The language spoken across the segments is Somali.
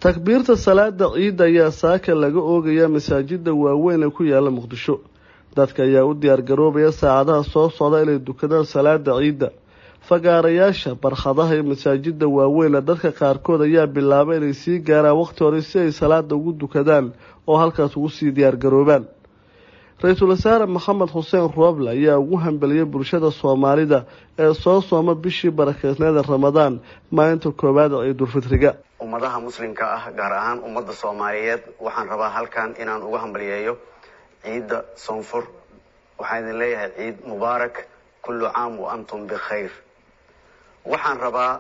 takbiirta salaada ciidda ayaa saaka laga oogaya masaajida waaweyn ee ku yaala muqdisho dadka ayaa u diyaargaroobaya saacadaha soo socda inay dukadaan salaada ciidda fagaarayaasha barkhadaha iyo masaajida waaweyn dadka qaarkood ayaa bilaabay inay sii gaaraan waqti hore si ay salaada ugu dukadaan oo halkaas ugu sii diyaargaroobaan ra-iisul wasaare maxamed xuseen rooble ayaa ugu hambeliyay bulshada soomaalida ee soo sooma bishii barakeysneeda ramadaan maalinta koowaad ciidulfitriga ummadaha muslimka ah gaar ahaan ummadda soomaaliyeed waxaan rabaa halkan inaan uga hambaliyeeyo ciidda soonfur waxaan idin leeyahay ciid mubaarak kullu caam wa antum bikhayr waxaan rabaa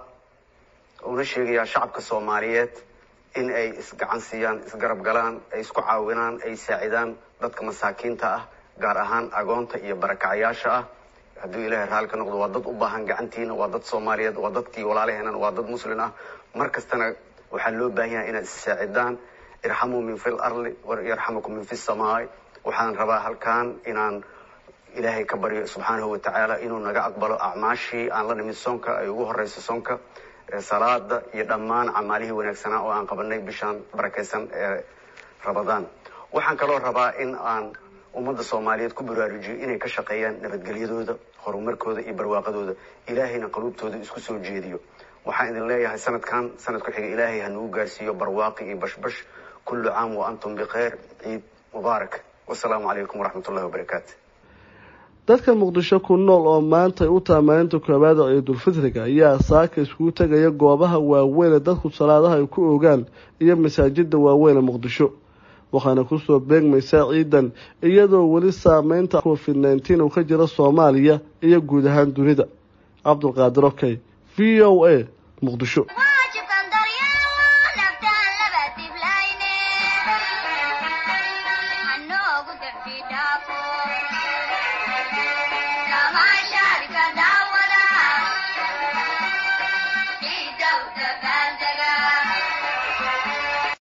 una sheegayaa shacabka soomaaliyeed in ay isgacan siiyaan isgarab galaan ay isku caawinaan ay saacidaan dadka masaakiinta ah gaar ahaan agoonta iyo barakacyaasha ah hadduu ilaahay raalli ka noqdo waa dad u baahan gacantiina waa dad soomaaliyeed waa dadkii walaalaheenan waa dad muslin ah mar kastana waxaa loo baahan yahay inaad issaacidaan irxamuu min fi lardi yarxamukum min fi samaai waxaan rabaa halkan inaan ilaahay ka baryo subxaanahu watacaala inuu naga aqbalo acmaashii aan la nimid soonka ay ugu horeyso soonka salaada iyo dhammaan camaalihii wanaagsanaa oo aan qabanay bishaan barakaysan ee ramadaan waxaan kaloo rabaa in aan ummadda soomaaliyeed ku baraarujiyo inay ka shaqeeyaan nabadgelyadooda horumarkooda iyo barwaaqadooda ilaahayna qaluubtooda isku soo jeediyo waxaan idin leeyahay sanadkan sanad ku xiga ilaahay ha nagu gaarsiiyo barwaaqi iyo bashbash kullu caam wa antum bikhayr ciid mubaarak wasalaamu calaykum waraxmat ullahi wabarakaatu dadka muqdisho ku nool oo maanta ay u taha maalinta koowaad oo ciidulfitriga ayaa saaka iskugu tegaya goobaha waaweyn ee dadku salaadaha ay ku ogaan iyo masaajida waaweyn ee muqdisho waxaana kusoo beegmaysaa ciidan iyadoo weli saameynta covid nneteen uu ka jiro soomaaliya iyo guud ahaan dunida cabdulqaadir okey v o a muqdisho Tamasha